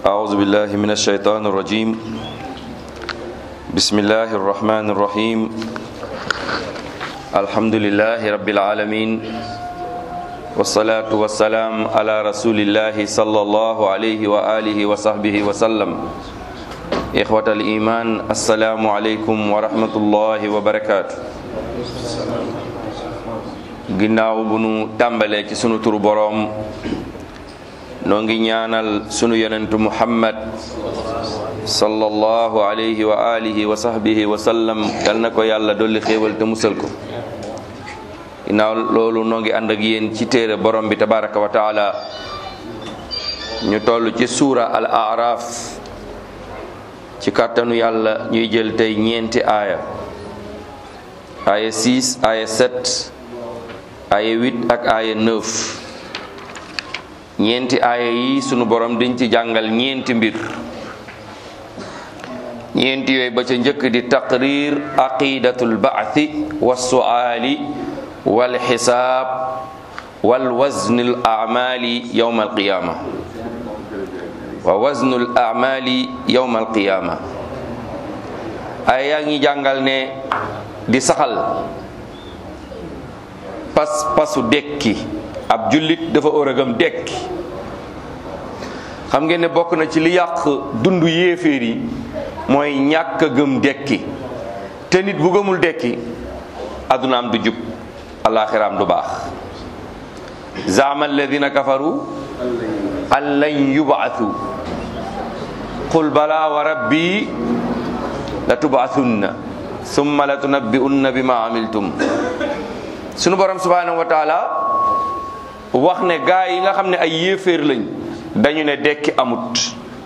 أعوذ بالله من الشيطان الرجيم بسم الله الرحمن الرحيم الحمد لله رب العالمين والصلاة والسلام على رسول الله صلى الله عليه وآله وصحبه وسلم إخوة الإيمان السلام عليكم ورحمة الله وبركاته ginnaaw bu nu tàmbalee ci sunu turu boroom noo ngi ñaanal sunu yonentu muhammad sallallahu alayhi wa alihi wa sahbihi wa sallam yal na ko yàlla dolli xéewal te musal ko ginnaaw loolu noo ngi ànd ak yéen ci téere borom bi tabaraka wa taala ñu toll ci suura al araf ci kàttanu yàlla ñuy jël tey ñeenti aaya aaya 6 aaya 7 aaya 8 ak aaya 9 ñeenti aaya yi sunu borom diñ ci jàngal ñeenti mbir ñeenti yooyu ba ca njëkk di taqrir aqidatul baathi wa suaali wal xisaab wal waznul amali yowma alqiyama wa waznul amali yowma alqiyama aaya yaa ngi jàngal ne di saxal pas pasu dekki ab jullit dafa war a gëm dekki xam ngeen ne bokk na ci li yàq dundu yéeféer yi mooy ñàkk a gëm dekki te nit bu gëmul dekki addunaam du jub alaxiraam du baax zaama alladina kafaru an lan yubaatu qul bala wa rabbi la tubaathunna summa la tunabbi'unna bima amiltum sunu borom subhanahu wa taala wax ne gaa yi nga xam ne ay yéeféer lañ dañu ne dekki amut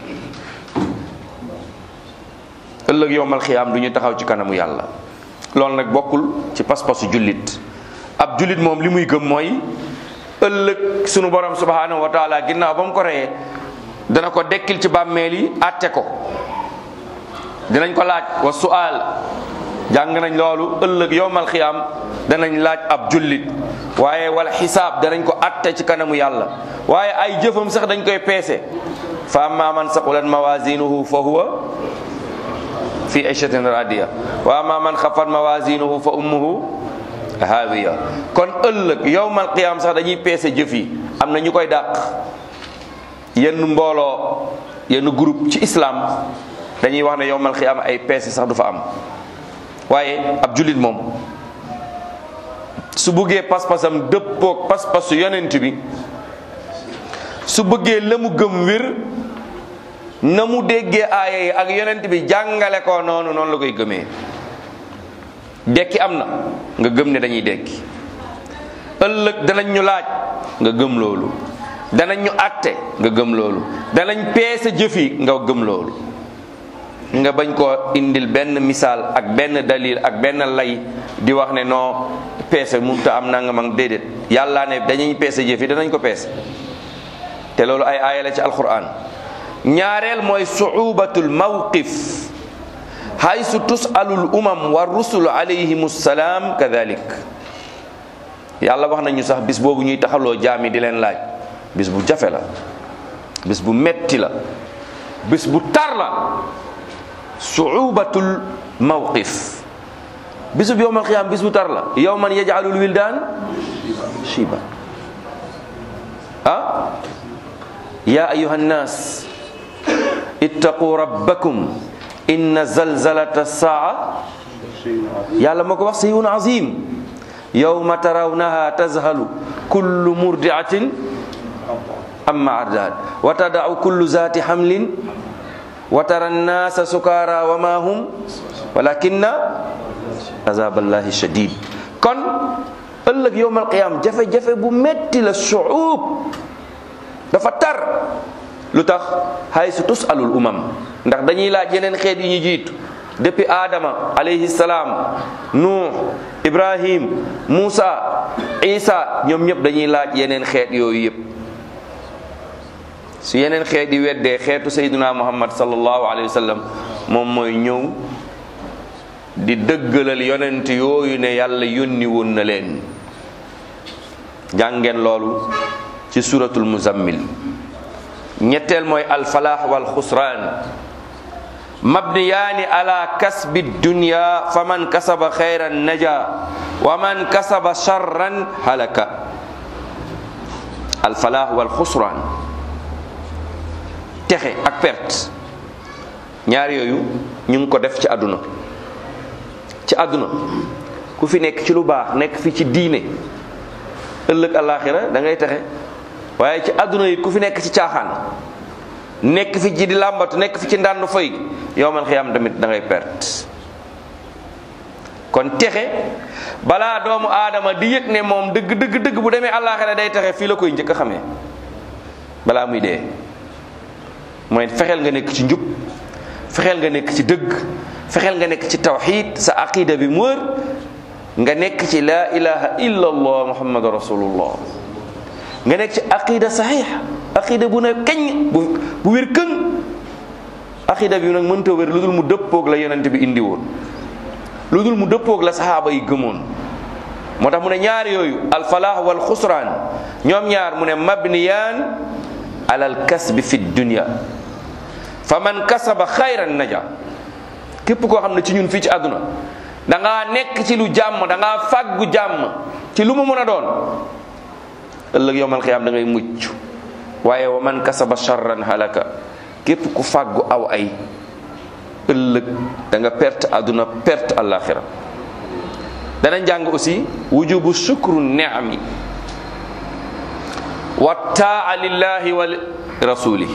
ëllëg yowmal xiyaam du ñu taxaw ci kanamu yàlla loolu nag bokkul ci pas-pasu jullit ab jullit moom li muy gëm mooy ëllëg sunu borom subhanahu wa taala ginnaaw ba mu ko reyee dana ko dekkil ci bàmmeel yi àtte ko dinañ ko laaj wa su'al jàng nañ loolu ëllëg yowmal xiyaam danañ laaj ab jullit waaye wala xisaab danañ ko atte ci kanamu yàlla waaye ay jëfam sax dañ koy peese fa amma man saqulat mawazinuhu fa huwa fi ayshatin radiya wa amma man xafat mawazinuhu fa ummuhu hawiya kon ëllëg yowmal qiyaam sax dañuy peese jëf yi am na ñu koy dàq yenn mbooloo yenn groupe ci islam dañuy wax ne yowmal qiyaam ay peese sax du fa am waaye ab jullit moom su bëggee pas-pasam dëppoog pas-pasu yonent bi su bëggee la mu gëm wér na mu déggee aaya yi ak yonent bi jàngale ko noonu noonu la koy gëmee dekki am na nga gëm ne dañuy dekki ëllëg danañ ñu laaj nga gëm loolu danañ ñu àtte nga gëm loolu danañ peese jëfi nga gëm loolu nga bañ koo indil benn misaal ak benn dalil ak benn lay di wax ne non peese mënut a am nangam ak déedéet yàlla ne dañuy peese jëf yi danañ ko peese te loolu ay aaya la ci alquran ñaareel mooy suubatul mawqif haysu tusalul umam wa rusul alayhim salaam kadalik yàlla wax nañu sax bis boobu ñuy taxaloo jaami di leen laaj bis bu jafe la bis bu metti la bis bu tar la suubatul mawqif bisub yowmal qiyaam bis bu tar la yowman yaj'alul wildaan shiba ah ya ayuha nnas ittaqu rabbakum inna zalzalata saa yàlla moo ko wax sayun azim yowma tarawnaha tazhalu kullu murdiatin amma ardaat wa tadau kullu zati hamlin wa tara nnaasa sukaara wa ma hum walakinna azaballahi shadid kon ëllëg yowmal qiyaam jafe-jafe bu metti la suub dafa tar lu tax hay su tusalul umam ndax dañuy laaj yeneen xeet yi ñu jiitu depuis Adama alayhi salaam Nuux Ibrahim Muusa Isa ñoom ñëpp dañuy laaj yeneen xeet yooyu yëpp su yeneen xeet yi weddee xeetu sayduna muhammad sallallahu alayhi wa sallam moom mooy ñëw di dëggalal yonent yooyu ne yàlla yónni woon na leen jàngeen loolu ci suratul muzammil ñetteel mooy alfalaax wal xusraan mabniyaani ala kasbi dunya fa man kasaba xayran naja wa man kasaba charran halaka alfalaax wal xusraan texe ak perte ñaar yooyu ñu ngi ko def ci àdduna ci àdduna ku fi nekk ci lu baax nekk fi ci diine ëllëg àllaaxira da ngay texe waaye ci àdduna yi ku fi nekk ci caaxaan nekk fi ci di làmbatu nekk fi ci ndànn foy yowmal xiyaam tamit da ngay perte kon texe balaa doomu aadama di yëg ne moom dëgg dëgg dëgg bu demee àllaaxira day texe fii la koy njëkk a xamee balaa muy dee mooy fexeel nga nekk ci njub fexeel nga nekk ci dëgg fexeel nga nekk ci tawxid sa aqida bi mu wër nga nekk ci laa ilaha illa allah muhammadu rasulullah nga nekk ci aqida saxiix aqida bu ne kañ bu bu wér këng aqida bi nag mënta wér lu dul mu dëppoog la yonent bi indi woon lu dul mu dëppoog la saxaaba yi gëmoon moo tax mu ne ñaar yooyu alfalaah wal xusraan ñoom ñaar mu ne mabniyaan alal kasbi fi dunya fa man kasaba xayran naja képp koo xam ne ci ñun fii ci àdduna da ngaa nekk ci lu jàmm da ngaa fàggu jàmm ci lu mu mën a doon ëllëg yowmal xiyaam da ngay mucc waaye wa man kasaba charran halaka képp ku fàggu aw ay ëllëg da nga perte àdduna perte àllaaxira dana jàng aussi wujubu shukru niami wa taa lillahi wa rasuli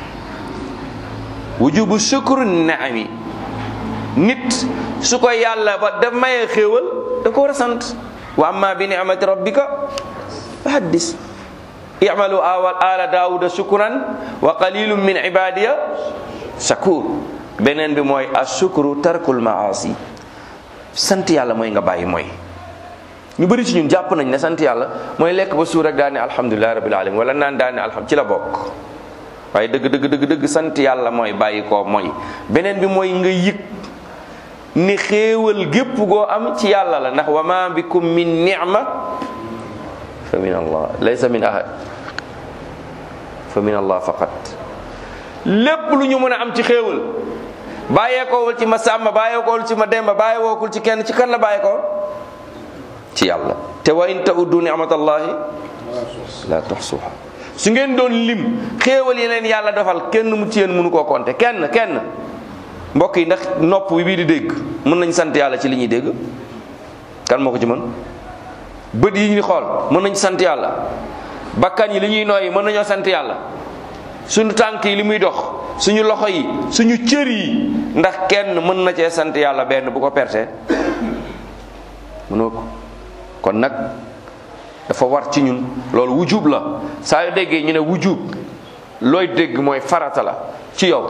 wujubu shukru niami nit su ko yàlla ba da mayee xéewal da ko war a sant wa amma bi ni'mati rabbika fa haddis i'malu ala daawuda shukran wa qalilun min ibadiya shakur beneen bi mooy ashukru tarkul maasi sant yàlla mooy nga bàyyi mooy ñu bëri ci ñun jàpp nañ ne sant yàlla mooy lekk ba suur rek daal ne alhamdulilahi rabbil alamin wala naan daal ne alham ci la bokk waaye dëgg dëgg dëgg dëgg sant yàlla mooy bàyyi koo mooy beneen bi mooy nga yëg ni xéewal gépp goo am ci yàlla la ndax wa ma bikum min ni'ma fa min allah laysa min ahad fa min allah faqat lépp lu ñu mën a am ci xéewal bàyyeekoowul ci ma sàmba bàyyeekoowul ci ma demba bàyyeekoowul ci kenn ci kan la bàyyeekoo ci yàlla te wa in ta'uddu ni'matallahi la tuhsuha su ngeen doon lim xéewal yi leen yàlla defal kenn mu ci yéen mënu koo compter kenn kenn mbokk yi ndax nopp bi bii di dégg mën nañ sant yàlla ci li ñuy dégg kan moo ko ci mën bët yi ñuy xool mën nañ sant yàlla bakkan yi li ñuy nooyi mën nañoo sant yàlla suñu tànk yi li muy dox suñu loxo yi suñu cër yi ndax kenn mën na cee sant yàlla benn bu ko perte mënoo ko kon nag dafa war ci ñun loolu wujub la saa yu déggee ñu ne wujub looy dégg mooy farata la ci yow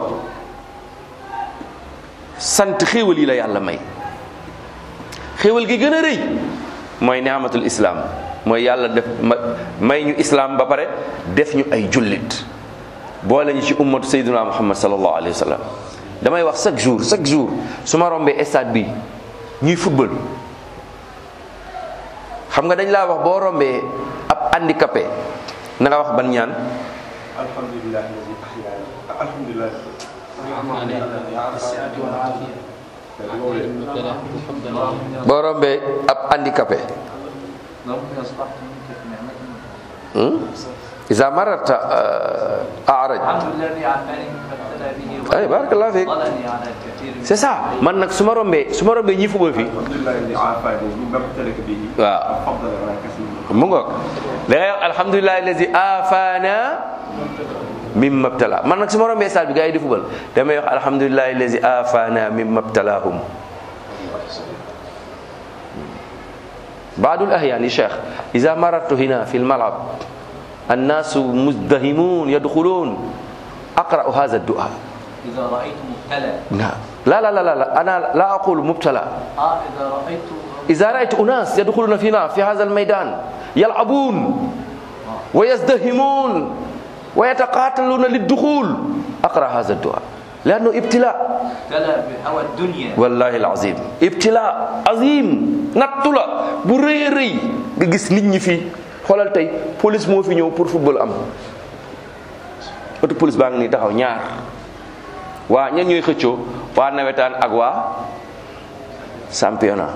sant xéewal yi la yàlla may xéewal gi gën a rëy mooy ni'matul islam mooy yàlla def may ñu islam ba pare def ñu ay jullit boole ñu ci ummatu sayyidina muhammad sallallahu alayhi wa sallam damay wax chaque jour chaque jour su ma rombee stade bi ñuy football xam nga dañ laa wax boo rombee ab handicapé na nga wax ban ñaan alhamdulilah alhamdulilah boo rombee ab handicapé إذا مررت أعرج ay barakallah fiik c'est ça man nag su ma rombee su ma rombee ñi fubal fii waaw mu ngoog da ngay wax alhamdulilah allazi afana mimma btala man nag su ma rombee saal bi gars yi di fubal damay wax alhamdulilah allazi afana mimma btalahum بعض الأحيان يا شيخ إذا مررت هنا في الملعب الناس مزدهمون يدخلون أقرأ هذا الدعاء إذا رأيت مبتلى نعم لا لا لا لا أنا لا أقول مبتلى آه إذا رأيت إذا رأيت أناس يدخلون فينا في هذا الميدان يلعبون ويزدهمون ويتقاتلون للدخول أقرأ هذا الدعاء لأنه ابتلاء ابتلى بهوى الدنيا wallahi alazim ibtila azim nattu la bu rëy a rëy nga gis nit ñi fii xoolal tey police moo fi ñëw pour football am oto police baa ngi nii taxaw ñaar waa ñan ñooy xëccoo waa nawetaan ak waa championnat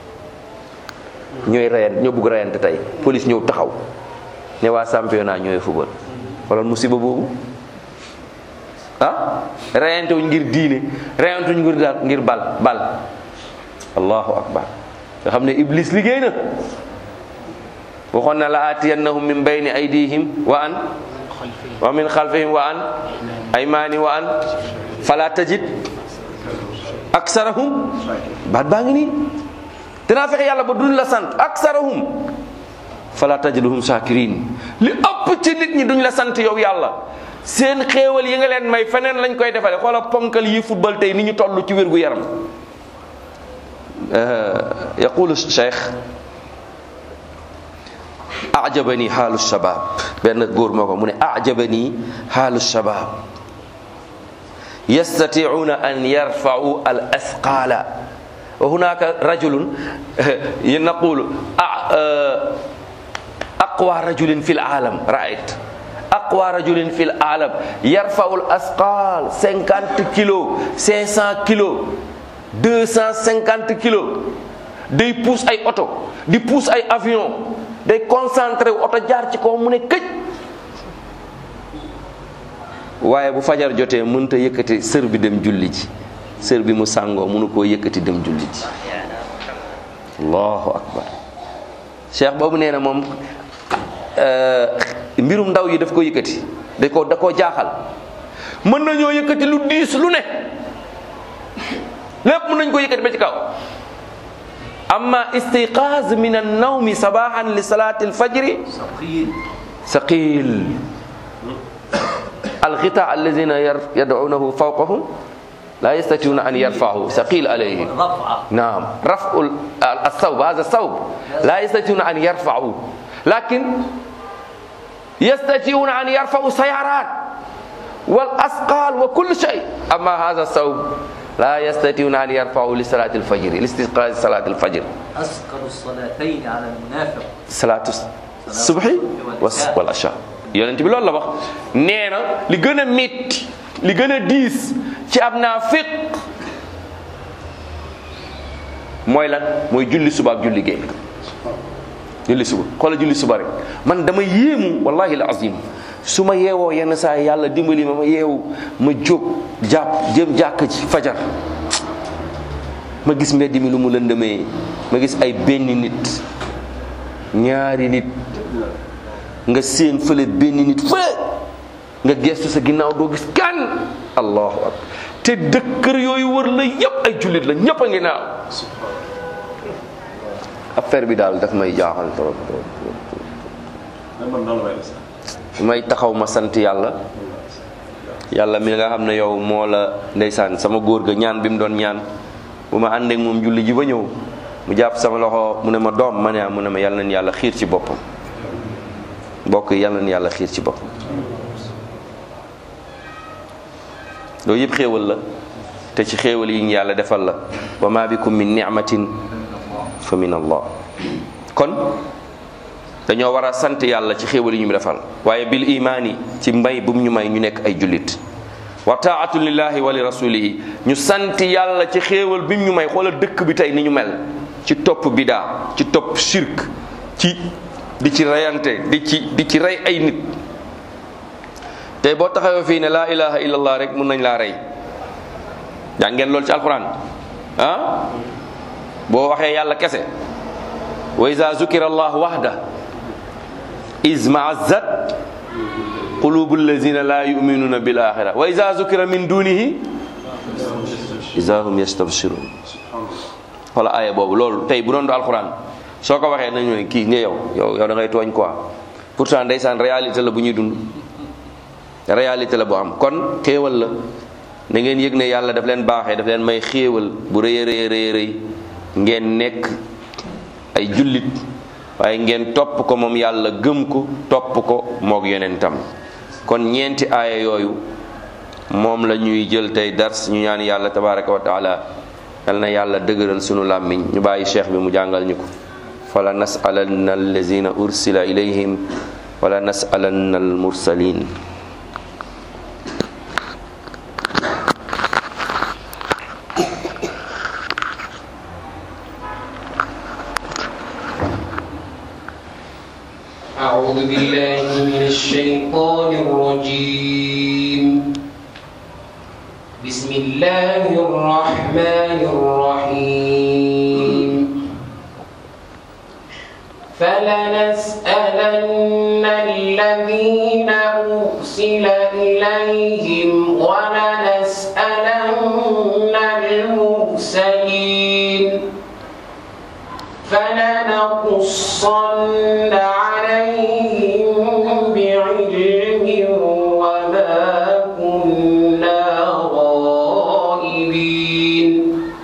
ñooy reyante ñoo bugg reyante tey police ñëw taxaw ne waa championnat ñooy football wala musiba boobu ah reyante wuñ ngir diine reyante wuñ ngir daal ngir bal bal allahu akbar nga xam ne iblis liggéey na waxoon na la atiyannahum min bayni aydihim wa an wa min xalfihim wa an aymani wa an fala tajid aksarahum baat baa ngi nii dinaa fexe yàlla ba duñ la sant aksarahum fala tajiduhum shakirin li ëpp ci nit ñi duñ la sant yow yàlla seen xéewal yi nga leen may feneen lañ koy defale xoola ponkal yi football tey ni ñu toll ci wér gu yaram yaqulu cheikh ajabani xaalu shabab benn góor moo ko mu ne ajabani xaalu shabab yastatiuna an yarfau al asqala wa hunaka rajulun naqulu aqwa rajulin fi l'alam raayt aqwa rajulin fi l'alam yarfau al asqal 50 kilos 500 kilos 250 kilos day pousse ay oto di pousse ay avion day concentré wu oto jaar ci kaw mu ne këj waaye bu fajar jotee mënta yëkkati sër bi dem julli ji sër bi mu sàngoo mënu koo yëkkati dem julli ji allahu akbar cheikh boobu nee na moom mbirum ndaw yi daf ko yëkkati da ko da koo jaaxal mën nañoo yëkkati lu diis lu ne lépp mën nañ ko yëkkati ba ci kaw amma istiqaaz min annawmi sabahan li salati alfajri ثقيل ثقيل الغطاء الذين ير- يدعونه فوقهم لا يستطيعون أن يرفعه ثقيل عليهم رفعة نعم رفع ال- الثوب هذا الثوب لا يستطيعون أن يرفعوه لكن يستطيعون أن يرفعوا سيارات والأثقال وكل شيء أما هذا الثوب لا يستطيعون أن يرفعوا لصلاة الفجر لاستيقاظ صلاة الفجر أثقل الصلاتين على المنافق salaatu subhi was wal asha yonent bi loolu la wax nee na li gën a métti li gën a diis ci ab naafiq mooy lan mooy julli suba ak julli géey julli suba xoola julli suba rek man dama yéemu wallahi al azim su ma yeewoo yenn saa yi yàlla dimbali ma ma yeewu ma jóg jàpp jëm jàkk ci fajar ma gis mbedd mi lu mu lëndëmee ma gis ay benn nit ñaari nit nga séen fële benn nit fële nga gestu sa ginnaaw doo gis kan allahu akbar te dëkkër yooyu wër la yépp ay jullit la ñépp a ngi naaw affaire bi daal daf may jaaxal trop trop trop mais man nan la may def sax. may taxaw ma sant yàlla yàlla mi nga xam ne yow moo la ndeysaan sama góor ga ñaan bi mu doon ñaan bu ma àndeek moom julli ji ba ñëw mu jàpp sama loxo mu ne ma doom ma ne ah mu ne ma yàlla na yàlla xiir ci boppam mbokk yi yàlla na yàlla xiir ci boppam loolu yëpp xéewal la te ci xéewal yi ñu yàlla defal la wa ma bikum min ni'matin fa min allah kon dañoo war a sant yàlla ci xéewal yi ñu defal waaye bil imaani ci mbay bu mu ñu may ñu nekk ay jullit wa taatu lillahi wa li rasulihi ñu sant yàlla ci xéewal bi mu ñu may xoolal dëkk bi tey ni ñu mel ci topp bidaa ci topp shirk ci di ci reyante di ci di ci rey ay nit tey boo taxawee fii ne laa ilaha illallah rek mun nañ laa rey jàng ngeen loolu ci alquran ah boo waxee yàlla kese wa iza zukira allah wahda iz ma'azzat qulubu allazina la yu'minuna bil akhirah wa iza zukira min dunihi iza hum yastabshirun wala aaya boobu loolu tey bu doon du alquran soo ko waxee nañu ne kii nga yow yow yow da ngay tooñ quoi pourtant ndeysaan réalité la bu ñuy dund réalité la bu am kon xéewal la na ngeen yëg ne yàlla daf leen baaxee daf leen may xéewal bu rëy a rëy rëy rëy ngeen nekk ay jullit waaye ngeen topp ko moom yàlla gëm ko topp ko moog yonentam kon ñeenti aaya yooyu moom la ñuy jël tey dars ñu ñaan yàlla tabaraka wa taala yal na yàlla dëgëral sunu làmmiñ ñu bàyyi cheikh bi mu jàngal ñu ko fala nasalanna allazina ursila ilayhim wala nasalanna almursalin أعوذ بالله من الشيطان الرجيم بسم الله الرحمن الرحيم فلنسألن الذين أرسل إليهم ولنسألن المرسلين فلنقصن عليهم بعلم وما كنا غائبين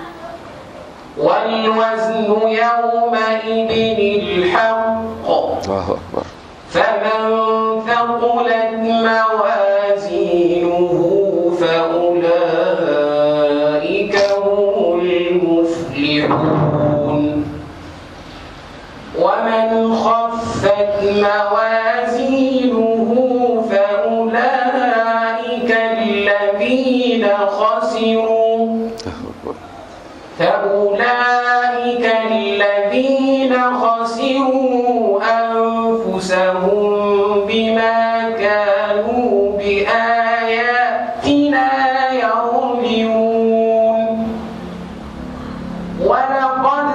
والوزن يومئذ الحق allahu akbar فمن ثقلت موازينه فأولئك هم المفلحون ومن خفت موازينه فأولئك الذين خسروا فأولئك الذين خسروا أنفسهم بما كانوا بآياتنا يظلمون ولقد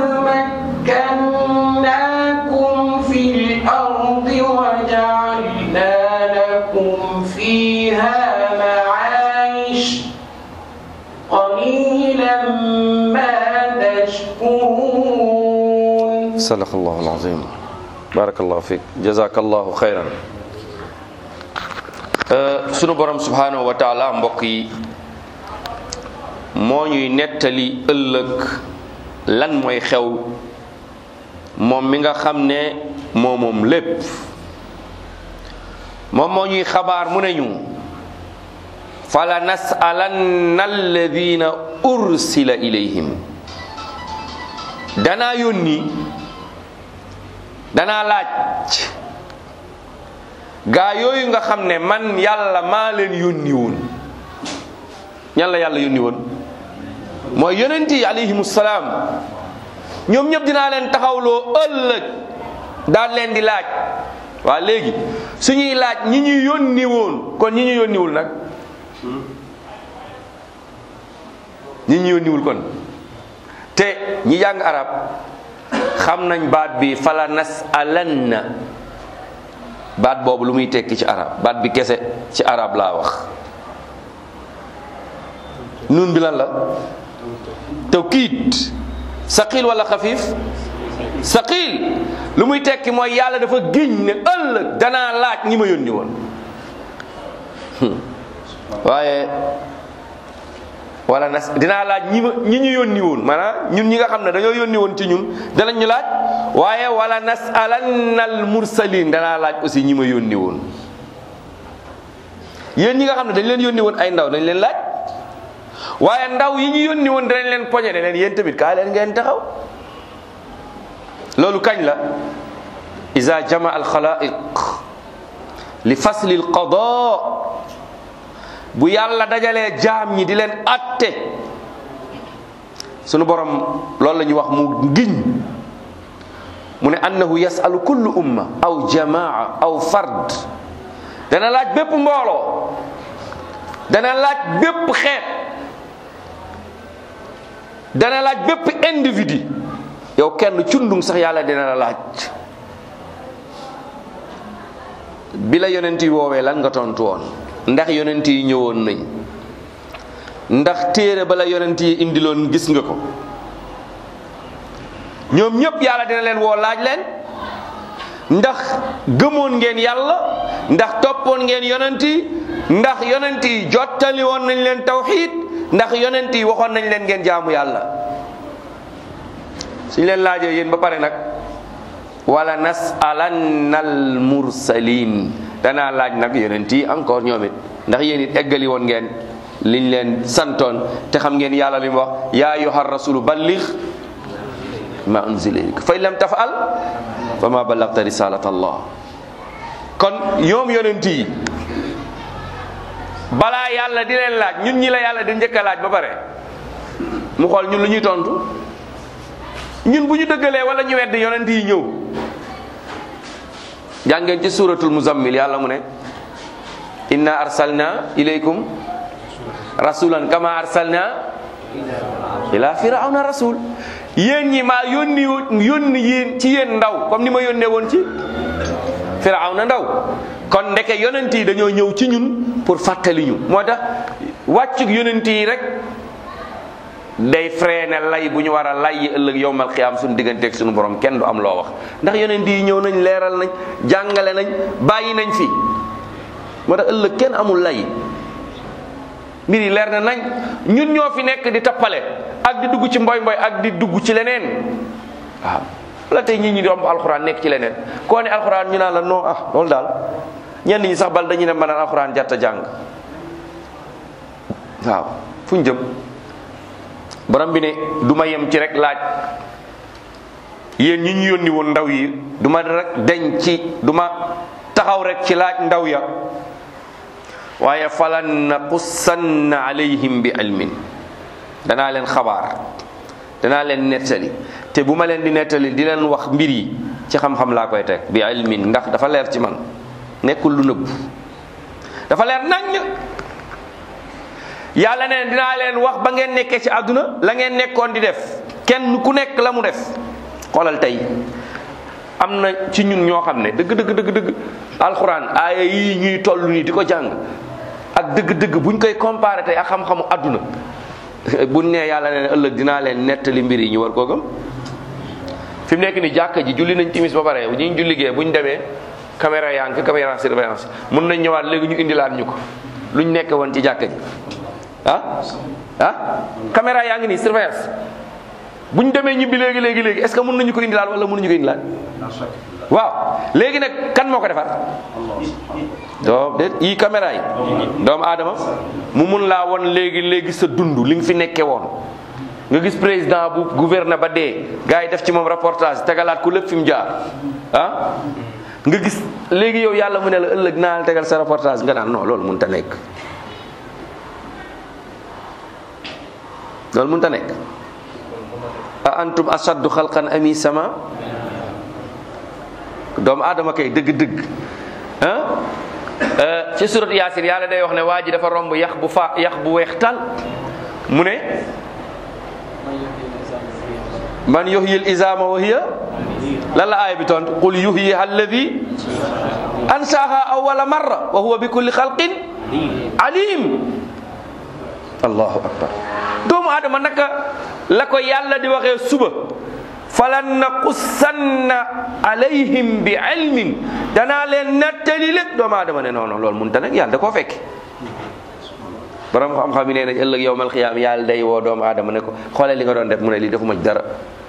مكناكم في الأرض وجعلنا لكم فيها معايش قليلا ما تشكرون sadaqallahu alazim barakallahu fik jazakallahu xayran sunu borom subhanahu wa taala mbokk yi moo ñuy nettali ëllëg lan mooy xew moom mi nga xam ne moo moom lépp moom moo ñuy xabaar mu ne ñu fala nasalanna alladina ursila ilayhim danaa yónni danaa laaj gaa yooyu nga xam ne man yàlla maa leen yónni woon ñan la yàlla yónni woon mooy yonent yi alayhimu salaam ñoom ñëpp dinaa leen taxawloo ëllëg daal leen di laaj waa léegi suñuy laaj ñi ñu yónni woon kon ñi ñu yónniwul nag ñi ñu yónniwul kon te ñi jàng arab xam nañ baat bi fala nasalanna baat boobu lu muy tekki ci arab baat bi kese ci arab laa wax nun bi lan la tawkiid saqil wala xafiif saqil lu muy tekki mooy yàlla dafa giñ ne ëllëg danaa laaj ñi ma yónni woon waaye wala nas dinaa laaj ñi ma ñi ñu yónni woon maanaam ñun ñi nga xam ne dañoo yónni woon ci ñun danañ ñu laaj waaye wala nasalanna al mursalin danaa laaj aussi ñi ma yónni woon yéen ñi nga xam ne dañ leen yónni woon ay ndaw dañ leen laaj waaye ndaw yi ñu yónni woon danañ leen poñe ne leen yéen tamit kaa leen ngeen taxaw loolu kañ la iza jama al xalaiq li fasli al qada bu yàlla dajalee jaam ñi di leen atte sunu borom loolu la ñuy wax mu giñ mu ne annahu yasalu kullu umma aw jamaa aw fard dana laaj bépp mbooloo dana laaj bépp xeet dana laaj bépp individu yow kenn cundung sax yàlla dina la laaj bi la yonent yi woowee lan nga tontu woon ndax yonent yi ñëwoon nañ ndax téere bala yonent yi indiloon gis nga ko ñoom ñëpp yàlla dina leen woo laaj leen ndax gëmoon ngeen yàlla ndax toppoon ngeen yonent yi ndax yonent yi jottali woon nañ leen tawxiid ndax yonent yi waxoon nañ leen ngeen jaamu yàlla suñ leen laajee yéen ba pare nag wala nasalanna al mursalin danaa laaj nag yonent yi encore ñoom it ndax yéen it eggali woon ngeen liñ leen santoon te xam ngeen yàlla li mu wax yaa ayyuha rasulu balligh ma unzila ilayk fa in lam tafal fa ma ballagta risalat allah kon ñoom yonent yi balaa yàlla di leen laaj ñun ñi la yàlla di njëkk a laaj ba pare mu xool ñun lu ñuy tontu ñun bu ñu dëggalee wala ñu weddi yonent yi ñëw jàngeen ci suratul muzammil yàlla mu ne inna arsalna ilaykum rasulan kama arsalna ila firawna rasul yéen ñi maa yónni yónni yéen ci yéen ndaw comme ni ma yónnee woon ci firawna ndaw kon ndeke yonent yi dañoo ñëw ci ñun pour fàttali ñu moo tax wàccug yonent yi rek day freiné lay bu ñu war a lay ëllëg yowmal xiyaam suñu digganteeg suñu borom kenn du am loo wax ndax yonent yi ñëw nañ leeral nañ jàngale nañ bàyyi nañ fi moo tax ëllëg kenn amul lay mbir yi leer na nañ ñun ñoo fi nekk di tappale ak di dugg ci mboy mboy ak di dugg ci leneen waaw la tey nit ñi di romb alxuraan nekk ci leneen koo ne alxuraan ñu naan la non ah loolu daal ñenn ñi sax bal dañu ne mbanaan alxuraan jarta jàng waaw fu ñu jëm borom bi ne du ma yem ci rek laaj yéen ñi ñu yónni woon ndaw yi du ma rek deñ ci du ma taxaw rek ci laaj ndaw ya waaye falan naqussanna alayhim bi ilmin danaa leen xabaar danaa leen nettali te bu ma leen di nettali di leen wax mbir yi ci xam-xam laa koy teg bi ilmin ndax dafa leer ci man nekkul lu nëbb dafa leer naññ yàlla ne dinaa leen wax ba ngeen nekkee ci àdduna la ngeen nekkoon di def kenn ku nekk la mu def xoolal tey am na ci ñun ñoo xam ne dëgg dëgg dëgg dëgg alxuraan aaya yii ñuy toll nii di ko jàng ak dëgg dëgg buñ koy comparé tey ak xam-xamu àdduna buñ nee yàlla ne ëllëg dinaa leen nettali mbir yi ñu war koo gëm fi mu nekk ni jàkka ji julli nañ timis ba pare bu ñu julligee bu ñu demee caméra yaa ngi fi caméra surveillance mun nañ ñëwaat léegi ñu indilaat ñu ko luñ nekk woon ci jàkka ji ah ah caméra yaa ngi nii surveillance bu ñu demee ñibbi léegi léegi léegi est-ce que mën nañu ko indilaat wala mënuñu ko indilaat waaw léegi nag kan moo ko defar doo déet yii caméra yi doomu aadama mu mun laa won léegi léegi sa dund li nga fi nekkee woon nga gis président bu gouverne ba dee gars yi def ci moom reportage tegalaat ku lépp fi mu jaar ah nga gis léegi yow yàlla mu ne la ëllëg naa la tegal sa reportage nga naan non loolu mënut a nekk loolu mënut a nekk a antum ashaddu xalqan ami sama doomu aadama kay dëgg-dëgg ah ci surat yaasin yàlla day wax ne waa ji dafa romb yax bu fa yax bu weex tal mu ne man yuhyil izama wa hiya lan la aaya bi tontu qul yuhyiha alladi ansaaha awwala marra wa huwa bi kulli xalqin alim allahu akbar doomu aadama naka la ko yàlla di waxee suba falan naqussanna alayhim bi ilmin danaa leen nettali lépp doomu aadama ne non non loolu mënut a nekk yàlla da koo fekk borom xam-xam yi nee nañ ëllëg yowmal xiyaam yàlla day woo doomu aadama ne ko xoolee li nga doon def mu ne lii defuma ci dara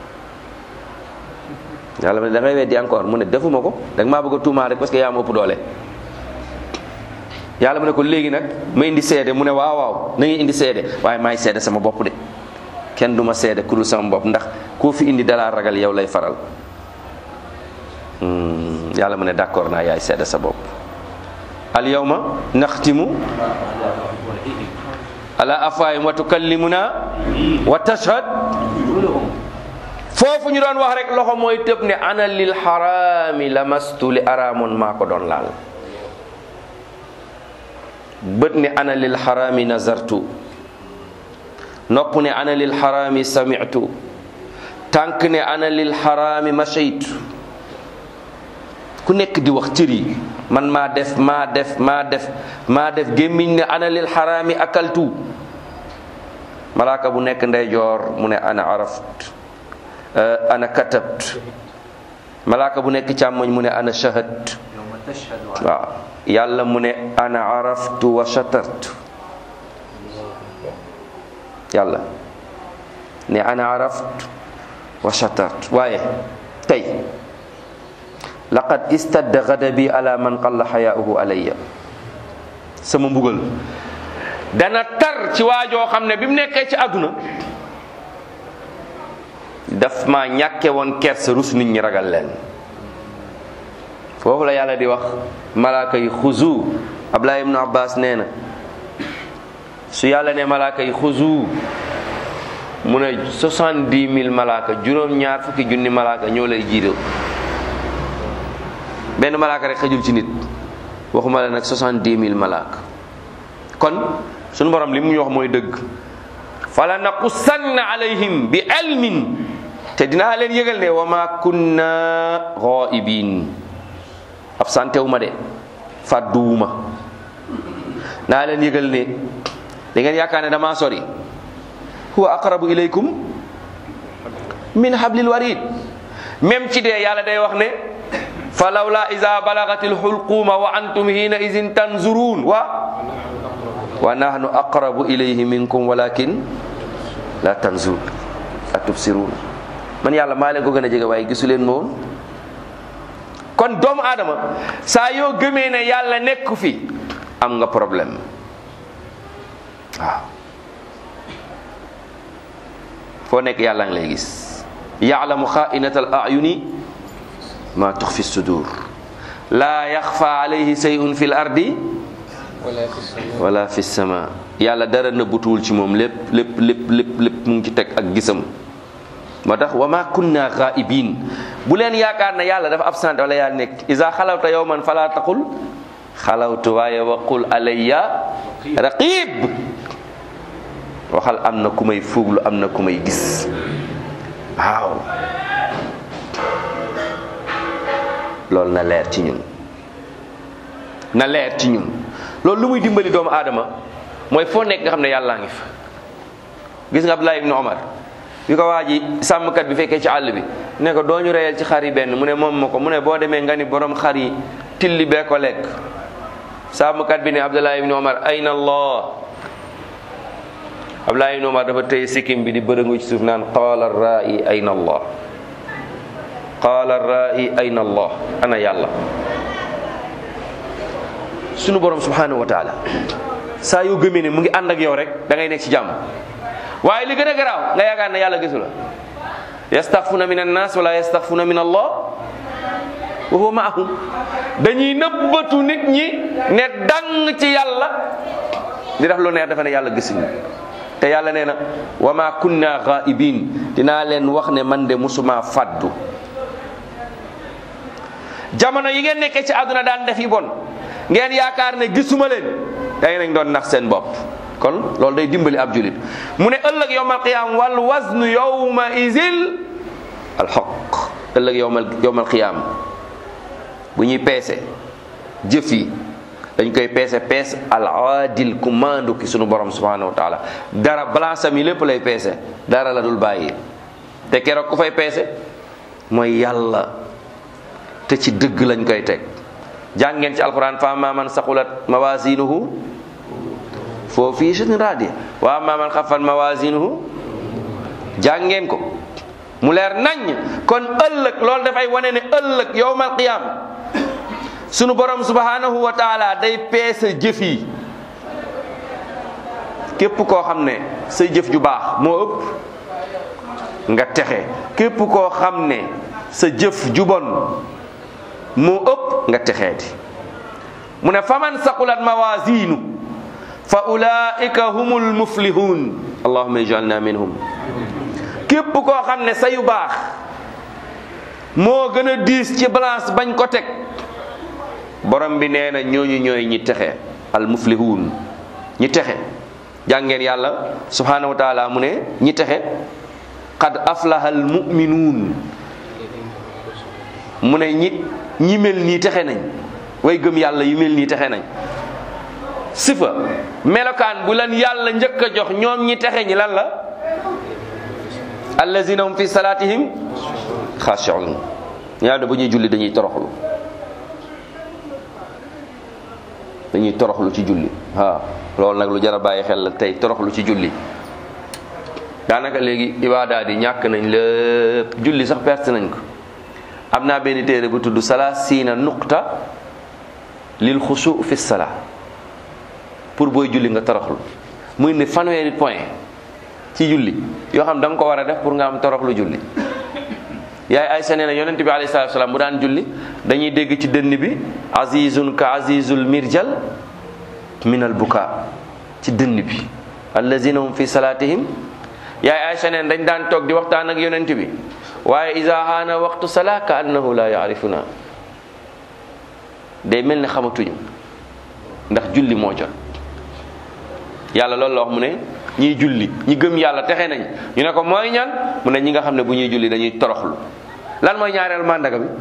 yàlla mu ne da ngay weddi encore mu ne defuma ko da nga maa bëgg a tuumaa rek parce que yaa ma ëpp doole yàlla mu ne ko léegi nag ma indi seede mu ne waaw waaw na ngay indi seede waaye maay seede sama bopp de kenn du ma seede ku dul sama bopp ndax koo fi indi dalaa ragal yow lay faral yàlla mu ne d'accord naa yaay seede sa bopp al yawma naxtimu ala afwaahim wa tukallimuna wa tashhad foofu ñu doon wax rek loxo mooy tëb ne ana lil xaraami lamastu li araamoon maa ko doon laal bët ne ana lil xaraami nazartu nopp ne ana lil xaraami sami'tu tànk ne ana lil xaraami mashaytu ku nekk di wax cër yi man maa def maa def maa def maa def gémmiñ ne ana lil xaraami akaltu malaaka bu nekk ndeyjoor mu ne ana araft ana katabt malaaka bu nekk càmmoñ mu ne ana shahad يوم تشهد على waaw yàlla mu ne ana araftu wa shatartu yàlla ne ana araftu wa shatartu waaye tey laqad istadda gadabi ala man qalla xayaauhu alayya sama mbugal dana tar ci waajoo xam ne bi mu nekkee ci àdduna daf ma ñàkke woon kersa rus nit ñi ragal leen foofu la yàlla di wax malaaka yi xuzu Abdullah ibnu Abbas nee na su yàlla ne malaaka yi xuzu mu ne soixante-dix mille malaaka juróom-ñaar fukki junni malaaka ñoo lay jiital benn malaaka rek xëjul ci nit waxuma la nag soixante-dix mille malaaka kon sunu borom li mu ñu wax mooy dëgg fala naqussanna alayhim bi ilmin te dinaa leen yëgal ne wa ma kunna ghaibin absenté wu ma de fàdduwuma naa leen yëgal ne da ngeen yaakaar ne damaa sori huwa aqrabu ilaykum min hablil warid même ci dee yàlla day wax ne fa lawla iza balagatil hulquma wa antum hina izin tanzurun wa wa nahnu aqrabu ilayhi minkum walakin la tanzur la tubsirun man yàlla maa leen ko gën a jege waaye gisu leen moom kon doomu aadama saa yoo gëmee ne yàlla nekku fi am nga problème waaw foo nekk yàlla ngi lay gis yaalamu xaainata al ayuni ma tux fi sudur laa yaxfa alayhi sayun fi l ardi wala fi sama yàlla dara nëbbutuwul ci moom lépp lépp lépp lépp lépp mu ngi ci teg ak gisam moo tax wa ma kunna ghaibin bu leen yaakaar ne yàlla dafa absent wala yàlla nekk isa xalawta yawman fala taqul xalawtu waaye waqul alayya raqib waxal am na ku may fuuglu am na ku may gis waaw loolu na leer ci ñun na leer ci ñun loolu lu muy dimbali doomu aadama mooy foo nekk nga xam ne yàllaa ngi fa gis nga Abdullah ibn Omar bi ko waa ji sàmmkat bi fekkee ci àll bi ne ko doo ñu reyal ci xar yi benn mu ne moom ma ko mu ne boo demee nga ni borom xar yi tilli bee ko lekk sàmmkat bi ne Abdullah ibn Omar ayna Allah Abdullah ibn Omar dafa tëye sikkim bi di bërëngu ci suuf naan qaala rai ayna Allah qaala rai ayna Allah ana yàlla sunu borom subhanahu wa taala saa yoo gëmee ne mu ngi ànd ak yow rek da ngay nekk ci jàmm waaye li gën a garaaw nga yaakaar ne yàlla gisu la yastaxfuna min annas wala yastaxfuna min allah wa huwa maahum dañuy nëbbatu nit ñi ne dang ci yàlla di def lu neex dafa ne yàlla gisuñu te yàlla nee na wa ma kunna ghaibin dinaa leen wax ne man de musuma faddu jamono yi ngeen nekkee ci àdduna daan def yi bon ngeen yaakaar ne gisuma leen day nañ doon nax seen bopp kon loolu day dimbali ab julit mu ne ëllëg yowmal qiyaam wal waznu yowma izil al xoq ëllëg yowmal yowmal qiyaam bu ñuy peese jëf yi dañ koy peese peese al aadil ku maandu ki sunu borom subhanahu wa taala dara balance am yi lépp lay peese dara la dul bàyyi te keroog ku fay peese mooy yàlla te ci dëgg lañ koy teg jàng ngeen ci alquran fa amma man saqulat mawazinuhu foo fii seen raadi wa amma man xafat mawazinuhu jàng ngeen ko mu leer nañ kon ëllëg loolu dafay wane ne ëllëg yowmal qiyam sunu borom subhanahu wa taala day peese jëf yi képp koo xam ne say jëf ju baax moo ëpp nga texe képp koo xam ne sa jëf ju bon moo ëpp nga texee di mu ne faman saqulat mawazinu fa ulaika humul muflihun allahumma ijalna minhum képp koo xam ne sa yu baax moo gën a diis ci balance bañ ko teg borom bi nee na ñooñu ñooy ñi texe al muflihun ñi texe jàngeen yàlla subhanahu wa taala mu ne ñi texe qad aflaha al muminuun mu ne ñi ñi mel nii texe nañ way gëm yàlla yu mel nii texe nañ sifa melokaan bu lan yàlla njëkk a jox ñoom ñi texe ñi lan la allazina hum fi salatihim xaashiun yàlla bu ñuy julli dañuy toroxlu dañuy toroxlu ci julli waaw loolu nag lu jar a bàyyi xel la tey toroxlu ci julli daanaka léegi ibaadaat yi ñàkk nañ lépp julli sax perte nañ ko am naa benn téere bu tudd salaasiina nuqta lil xusu fi sala pour booy julli nga toroxlu muy ne fanweeri point ci julli yoo xam da nga ko war a def pour nga am toroxlu julli yaay Aysa nee na yonent bi alayhi salaatu salaam bu daan julli dañuy dégg ci dënn bi azizun ka azizul mirjal minal buka ci dënn bi allazina hum fi salatihim yaay Aysa nee na dañ daan toog di waxtaan ak yonent bi waaye isa haana waxtu sala ka annahu la yaarifuna day mel ne xamatuñu ndax julli moo jot yàlla loolu la wax mu ne ñiy julli ñi gëm yàlla texe nañ ñu ne ko mooy ñan mu ne ñi nga xam ne bu ñuy julli dañuy toroxlu lan mooy ñaareelu màndaga bi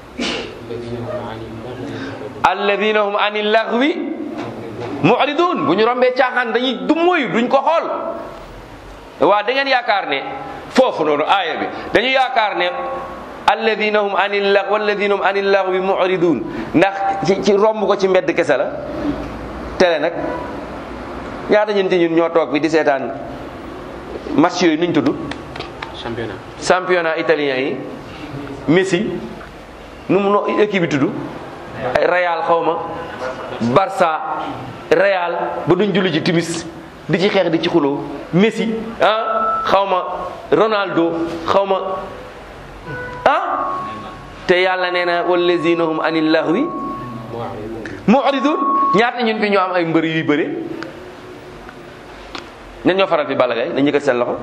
alladina hum ani laghwi mu'ridun bu ñu rombee caaxaan dañuy dummoyu duñ ko xool waa da ngeen yaakaar ne foofu noonu aaya bi dañu yaakaar ne alladina hum ani lag walladina hum ani laghwi mu'ridun ndax ci ci romb ko ci mbedd kese la télé nag ñaata ñun ci ñun ñoo toog bi di seetaan match yooyu nuñ tudd championnat championnat italien yi Messi nu mu no équipe bi tudd ay Real xaw ma Barça Real ba duñ julli ci timis di ci xeex di ci xuloo Messi ah xaw ma Ronaldo xaw ma ah te yàlla nee na wallazina hum anil lahwi mu'ridun ñaata ñun fi ñoo am ay mbër yuy bëre ñan ñoo faral fi Balla Gaye dañ yëkkat seen loxo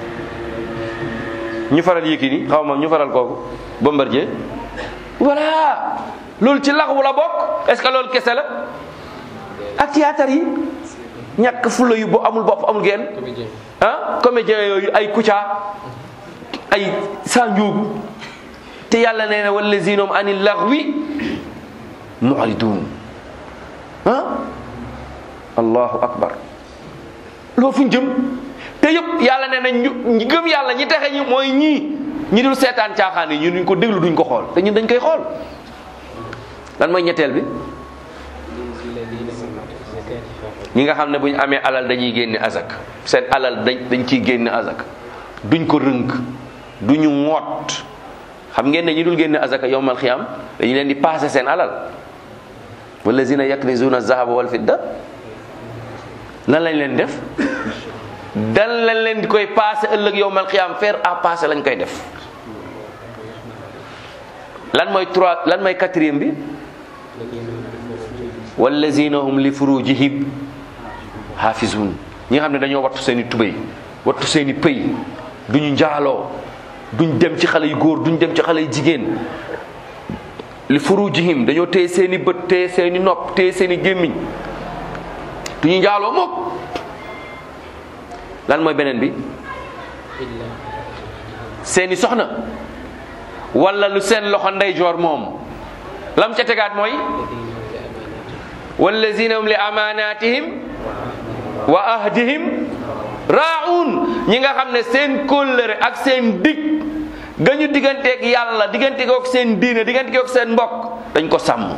ñu faral Yékini xaw ma ñu faral kooku Bombardier voilà loolu ci laxwu la bokk est-ce que loolu kese la ak théâtre yi ñàkk fula yu bo amul bopp amul genn comédien ah comédien yooyu ay Kouthia ay Sandiogou te yàlla nee na wallazina hum anil laghwi mu'ridun ah allahu akbar loolu fu ñu jëm te yëpp yàlla nee na ñu ñi gëm yàlla ñi texe ñi mooy ñii ñi dul seetaan caaxaan yi ñu duñ ko déglu duñ ko xool te ñun dañ koy xool lan mooy ñetteel bi ñi nga xam ne bu ñu amee alal dañuy génne azak seen alal dañ dañ ciy génne azak duñ ko rënk duñu ŋoot xam ngeen ne ñi dul génne azaka yowmal xiyam dañu leen di paase seen alal wallazina yaknizuna zahaba wal fidda lan lañ leen def dan lañ leen di koy paase ëllëg yowmal xiyam faire à passer lañ koy def lan mooy trois lan mooy quatrième bi wallazina hum li furujihim hafizun ñi nga xam ne dañoo wattu seen i tubéy wattu seen i pëy duñu njaaloo duñ dem ci xale yu góor duñ dem ci xale yu jigéen li furujihim dañoo téye seen i bët téye seen i nopp téye seen i gémmiñ duñu njaaloo moom lan mooy beneen bi seeni soxna wala lu seen loxo ndeyjoor moom lam ca tegaat mooy wallazina hum li amanatihim wa ahdihim raa'un ñi nga xam ne seen kóllëre ak seen dig ga ñu digganteeg yàlla diggante kook seen diine diggante kook seen mbokk dañ ko sàmm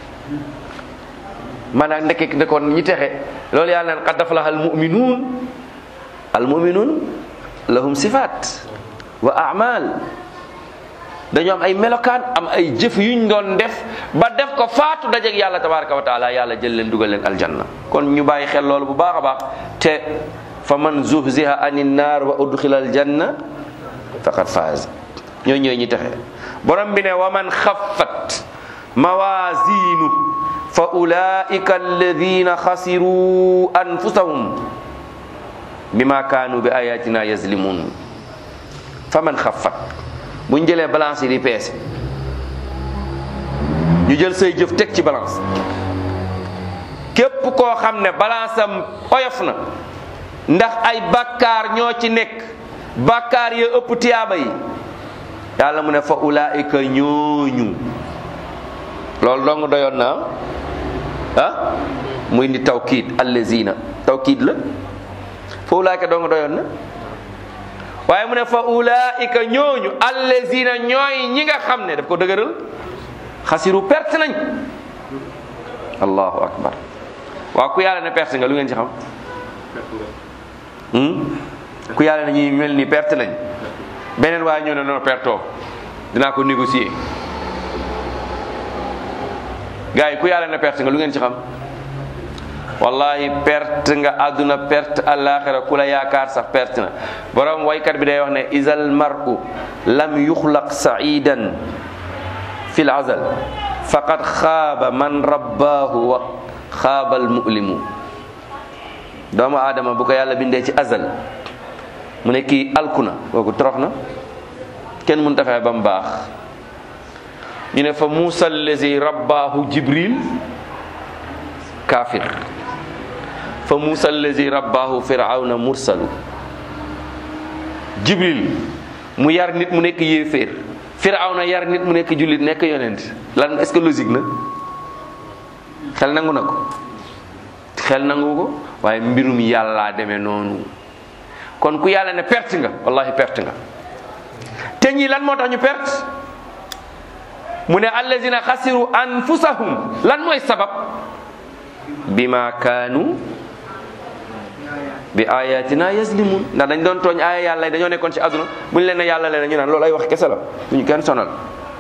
maanaam ndekk ne kon ñi texe loolu yàlla naan qad aflaha al mu'minuun al mu'minuun lahum sifaat wa a'mal dañoo am ay melokaan am ay jëf yuñ doon def ba def ko faatu dajeeg yàlla tabaraka wa taala yàlla jël leen dugal leen aljanna kon ñu bàyyi xel loolu bu baax a baax te fa man zuhziha anin naar wa udxila aljanna faqad faaz ñooy ñooy ñi texe borom bi ne wa man xaffat mawazinu fa ulaika alladina xasiru anfusahum bima kaanu bi ayatina yazlimun fa man xaffat buñ jëlee balance yi di peese ñu jël say jëf teg ci balance képp koo xam ne balance am oyof na ndax ay bakkaar ñoo ci nekk bakkaar ya ëpp tiyaaba yi yàlla mu ne fa ulaika ñooñu loolu dong doyoon na ah muy indi tawkiid allazina tawkiid la fa ulaika dong doyoon na waaye mu ne fa ulaika ñooñu allazina ñooy ñi nga xam ne daf ko dëgëral xasiru perte nañ allahu akbar waaw ku yàlla ne perte nga lu ngeen ci xam hmm? ku yàlla ne ñuy mel ni perte nañ beneen waaye ñoo ne non pertoo dinaa ko négocier gars yi ku yàlla ne perte nga lu ngeen ci xam wallahi perte nga àdduna perte àllaaxira ku la yaakaar sax perte na borom waykat bi day wax ne isal mar'u lam yuxlaq sa'idan fil azal faqad xaaba man rabbaahu wa xaabal mu'limu doomu aadama bu ko yàlla bindee ci azal mu ne kii alku na kooku torox na kenn mënut a fexe ba mu baax ñu ne fa Muusa allazi rabbaahu Jibril kaafir fa Muusa allazi rabbaahu Firawna mursalu Jibril mu yar nit mu nekk yéeféer Firawna yar nit mu nekk jullit nekk yonent lan est-ce que logique na xel nangu na ko xel nangu ko waaye mbirum yàllaa demee noonu kon ku yàlla ne perte nga wallahi perte nga te ñii lan moo tax ñu perte mu ne allazina xasiru anfusahum lan mooy sabab bima kaanu bi ayatina yazlimun ndax dañ doon tooñ aaya yàlla yi dañoo nekkoon ci àdduna bu ñu leen ne yàlla leen ñu naan loolu ay wax kese la bu ñu kenn sonal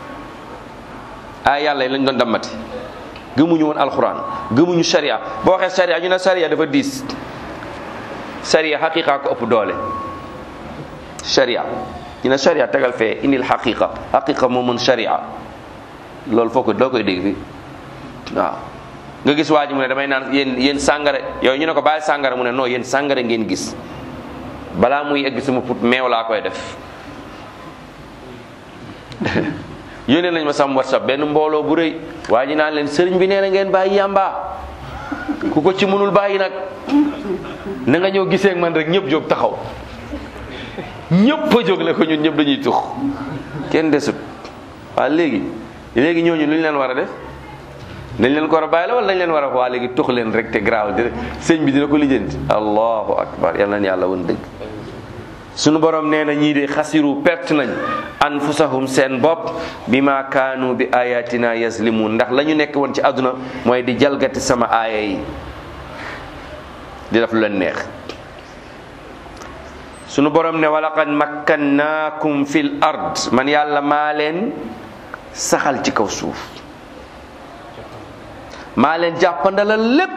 aaya yàlla yi lañ doon dammati gëmuñu woon alxuraan gëmuñu sharia boo waxee sharia ñu ne sharia dafa diis sharia xaqiqa ko ëpp doole sharia ñu ne sharia tegal fee indil xaqiqa xaqiqa moo mën sharia loolu foo ko doo koy dégg fi waaw nga gis waa ji mu ne damay naan yéen yéen sàngara yooyu ñu ne ko bàyyi sàngara mu ne non yéen sàngara ngeen gis balaa muy egg sama put meew laa koy def yónnee nañ ma sam whatsapp benn mbooloo bu rëy waa ji naan leen sëriñ bi nee na ngeen bàyyi yàmba ku ko ci mënul bàyyi nag na nga ñëw gisee ak man rek ñëpp jóg taxaw ñëpp a jóg ne ko ñun ñëpp dañuy tux kenn desut waa léegi léegi ñooñu lu ñu leen war a def dañ leen ko war a bàyyi la wala dañ leen war a waa léegi tux leen rek te garaawal di sëñ bi dina ko lijjanti allahu akbar yal na yàlla woon dëgg sunu borom nee na ñii de xasiru perte nañ anfusahum seen bopp bi ma kaanu bi ayatina yazlimun ndax la ñu nekk woon ci àdduna mooy di jalgati sama aaya yi di def lu leen neex sunu borom ne walaqad makkannaakum fil ard man yàlla maa leen saxal ci kaw suuf maa leen jàppandalal lépp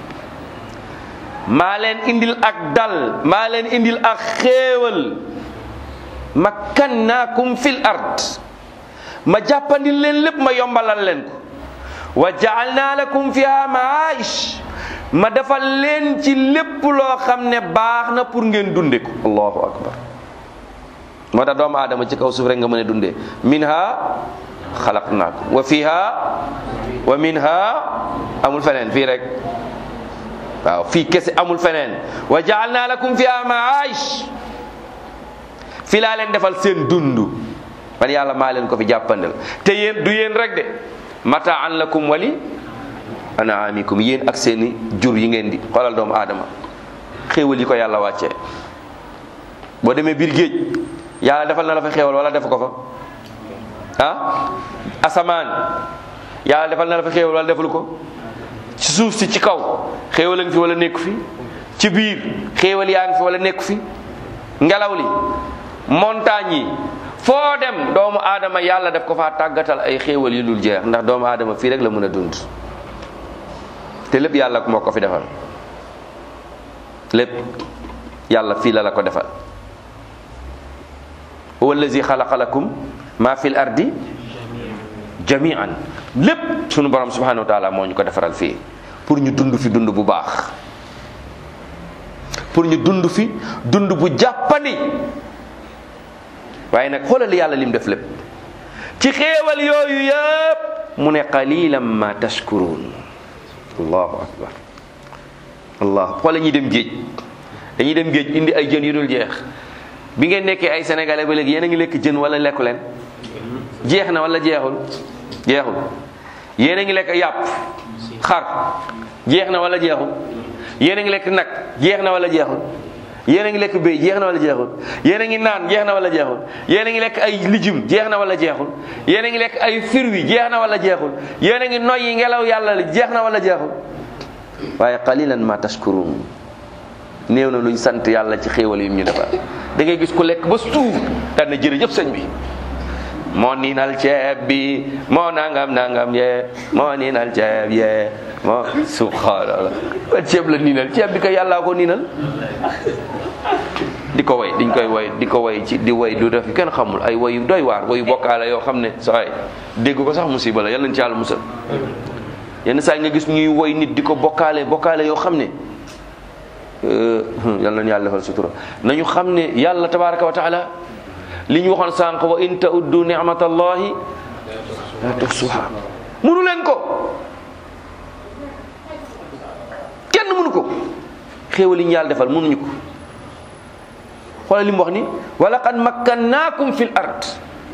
maa leen indil ak dal maa leen indil ak xéewal makkannaakum fil ard ma jàppandil leen lépp ma yombalal leen ko wa jaalna lakum fiha maaish ma defal leen ci lépp loo xam ne baax na pour ngeen dunde ko allahu akbar moo tax doomu aadama ci kaw suuf rek nga mën a dundee minha xalaqnaakum wa fiha wa minha amul feneen fii rek waaw fii kese amul feneen wa jaalna lakum fiha maaish fii laa leen defal seen dund man yàlla maa leen ko fi jàppandal te yéen du yéen rek de mataan lakum wali anaamikum yéen ak seeni jur yi ngeen di xoolal doomu aadama xéewal yi ko yàlla wàccee boo demee biir géej yàlla defal na la fa xéewal wala def ko fa ah asamaan yàlla defal na la fa xéewal wala defalu ko ci suuf si ci kaw xéewal a ngi fi wala nekku fi ci biir xéewal yaa ngi fi wala nekku fi ngelaw li montagne yi foo dem doomu aadama yàlla def ko faa tàggatal ay xéewal yu dul jeex ndax doomu aadama fii rek la mën a dund te lépp yàlla moo ko fi defal lépp yàlla fii la la ko defal huwa allazi xalaqa lakum ma fil ardi jamian lépp sunu borom subhanahu wa taala moo ñu ko defaral fii pour ñu dund fi dund bu baax pour ñu dund fi dund bu jàppandi waaye nag xoolal yàlla lim def lépp ci xéewal yooyu yëpp mu ne qalilan ma tashkurun allahu akbar allah xoolal ñuy dem géej dañuy dem géej indi ay jën yu dul jeex bi ngeen nekkee ay sénégalais ba léegi yéen a ngi lekk jën wala lekku leen jeex na wala jeexul jeexul yéen a ngi lekk yàpp xar jeex na wala jeexul yéen a ngi lekk nag jeex na wala jeexul yéen a ngi lekk béy jeex na wala jeexul yéen a ngi naan jeex na wala jeexul yéen a ngi lekk ay lijum jeex na wala jeexul yéen a ngi lekk ay firwi jeex na wala jeexul yéen a ngi noyyi ngelaw yàlla li jeex na wala jeexul waaye qalilan ma tashkurun néew na luñ sant yàlla ci xéewal yim ñu defal da ngay gis ku lekk ba suuf daan na jërëjëf sëñ bi moo niinal ceeb bi moo nangam nangam yee moo niinal ceeb yee moo subhanallah ba ceeb la niinal ceeb bi ko yàllaa ko niinal di ko way diñ koy way di ko way ci di way du def kenn xamul ay wayu doy waar wayu bokkaale yoo xam ne saa yi dégg ko sax musiba la yal nañ ci yàlla musal yenn saa yi nga gis ñuy woy nit di ko bokkaale bokkaale yoo xam ne yal nañu yàlla defal sutura nañu xam ne yàlla tabaraka wa taala li ñu waxoon sànq wa in tauddu nicmatallahi la tuhsuha munu leen ko kenn munu ko xéewal yi ñu yàlla defal munuñu ko xoolal li mu wax ni wa laqad makkannaakum fil ard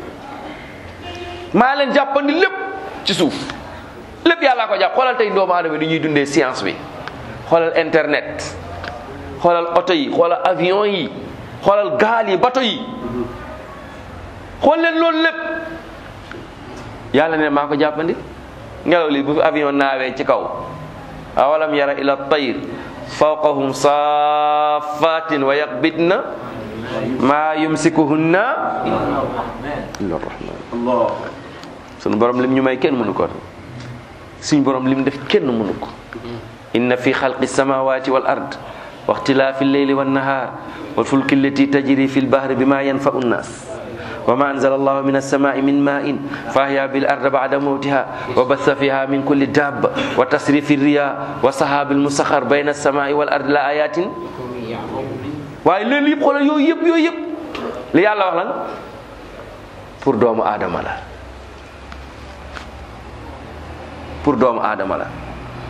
maa leen jàppandi lépp ci suuf lépp yàllaa ko jàpp xoolal tey doomu aadama di ñuy dundee science bi xoolal internet xoolal oto yi xoolal avion yi xoolal gaal yi bato yi xool leen loolu lépp yàlla ne maa ko jàppandi ngelaw li bu fi avion naawee ci kaw awalam yara ila tayr fawqahum safatin wa yaqbidna maa yumsikuhunna illa rahman Allah sunu borom lim ñu may kenn mënu ko suñ borom lim def kenn mënu ko inna fi xalqi samawati wal ard wa ixtilaafi lleyli wannahar wal fulki allati tajri fi lbahri bima yanfau nnas wa ma anzala allahu min alsamai min ma'in fa ahya bil arda ba'da mawtiha wa batha fiha min kulli dabba wa tasrifi riya wa sahabi almusakhar bayna alsamai wal ardi la ayatin waaye loolu yëpp xoolal yooyu yëpp yooyu yëpp li yàlla wax lan pour doomu aadama la pour doomu aadama la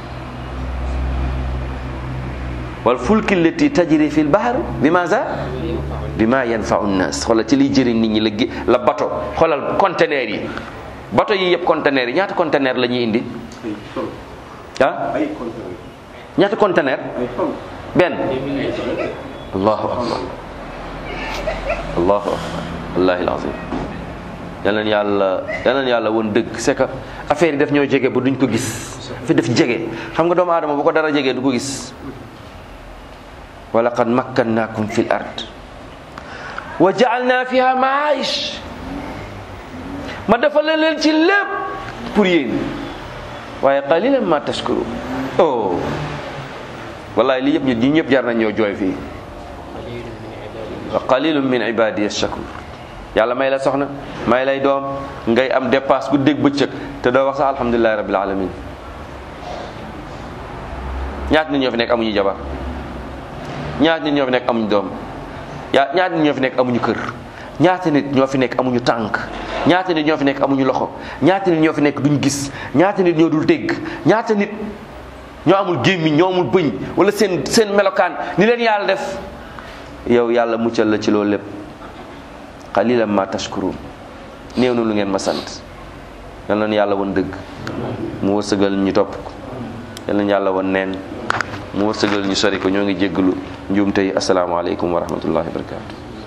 wal fulki allati tajri fi lbahr bi maza bi ma yanfau nnas xoolal ci liy jëriñ nit ñi la gi la bato xoolal conteneur yi bato yi yëpp conteneur yi ñaata conteneur la ñuy indi ay tonnes ah ay conteneurs ñaata conteneur ay tonnes benn allahu akbar allahu akbar wallahi alazim yal nañu yàlla yal nañu yàlla woon dëgg c'est que affaire yi daf ñoo jege ba duñ ko gis fi def jege xam nga doomu aadama bu ko dara jegee du ko gis wa laqad makkannaakum fil ard wa ja'alna fiha ma'aish ma defal leen ci lépp pour yéen waaye qalilan ma tashkuru oh wallahi li yëpp ñu ñi ñëpp jar nañ ñoo jooy fii wa qalilun min ibadiy shakur yàlla may la soxna may lay doom ngay am dépasse gu dégg bëccëg te doo wax sax alhamdulilahi rabbil alamin ñaata nit ñoo fi nekk amuñu jabar ñaata nit ñoo fi nekk amuñu doom yaa ñaata nit ñoo fi nekk amuñu kër ñaata nit ñoo fi nekk amuñu tànk ñaata nit ñoo fi nekk amuñu loxo ñaata nit ñoo fi nekk duñ gis ñaata nit ñoo dul dégg ñaata nit ñoo amul gémmiñ ñoo amul bëñ wala seen seen melokaan ni leen yàlla def yow yàlla muccal la ci loolu lépp qalilan ma tashkurun néew na lu ngeen ma sant yal nañu yàlla won dëgg mu wërsëgal ñu topp ko yal nañu yàlla won neen mu wërsëgal ñu sori ko ñoo ngi jéggalu njuumte yi asalaamaaleykum wa rahmatullahi wa barakatu